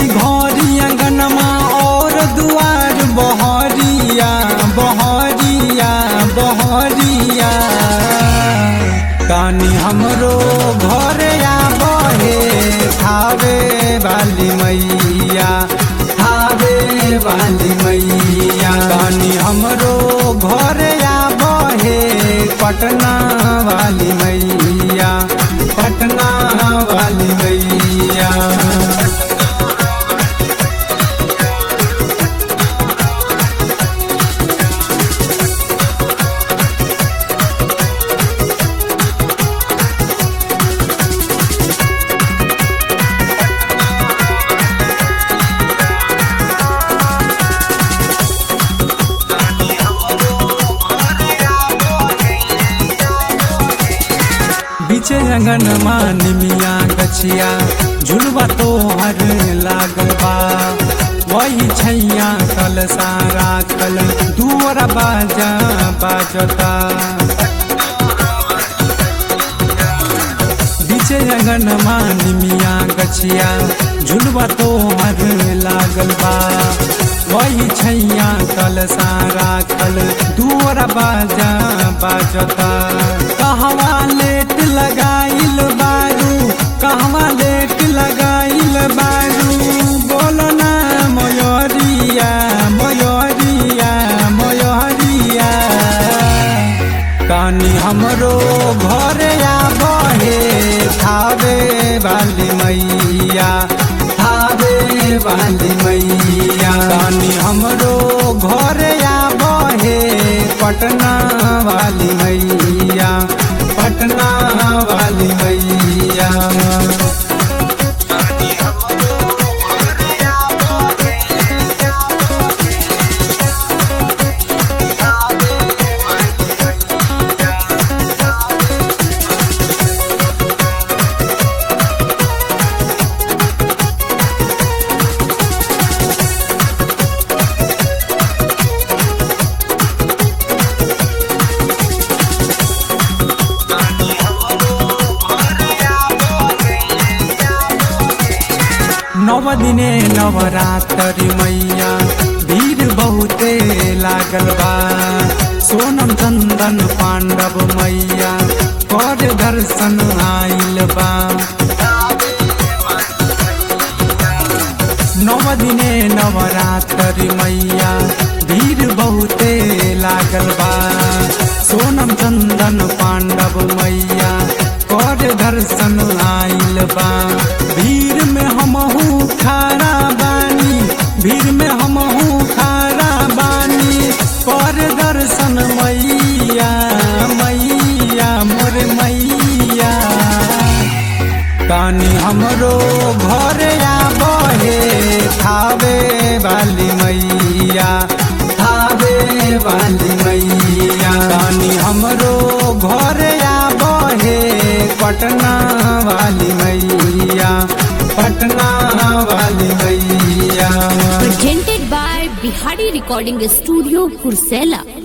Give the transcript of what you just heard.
चली घरी अंगनमा और दुआर बहरिया बहरिया बहरिया कानी हमरो घर या बहे थावे वाली मैया थावे वाली मैया कानी हमरो घर या बहे पटना वाली मैया पटना वाली मैया बीचे अंगन निमिया गछिया झुलवा तो हर लागल बा वही छैया कल सारा कल दूर बाजा बाजता बीचे अंगन निमिया गछिया झुलवा तो हर लागल बा वही छैया कल सारा कल दूर बाजा बाजता कहवा लेट लगाइल बारू कहवा लेट लगाइल बारू बोलो ना मयूरिया मयूरिया मयूरिया कानी हमरो घर या बहे थावे वाली मैया थावे वाली मैया कानी हमरो घर या बहे पटना वाली मैया पटना वाली मैया नव दिने नवरात्रि मैया भीड़ बहुते लागल बा सोनम चंदन पांडव मैया कर दर्शन आइल बा नव दिने नवरात्रि मैया भीड़ बहुते लागल बा सोनम चंदन पांडव मैया कर दर्शन आइल बा भीड़ में हमहू खारा बानी भीड़ में हमहू खारा बानी कर दर्शन मैया मैया मोर मैया कानी हमरो घर या बहे थावे वाली मैया थावे वाली मैया कानी हमरो घर या बहे पटना वाली मैया पटना वाली मैया presented by Bihari Recording Studio, Kursela.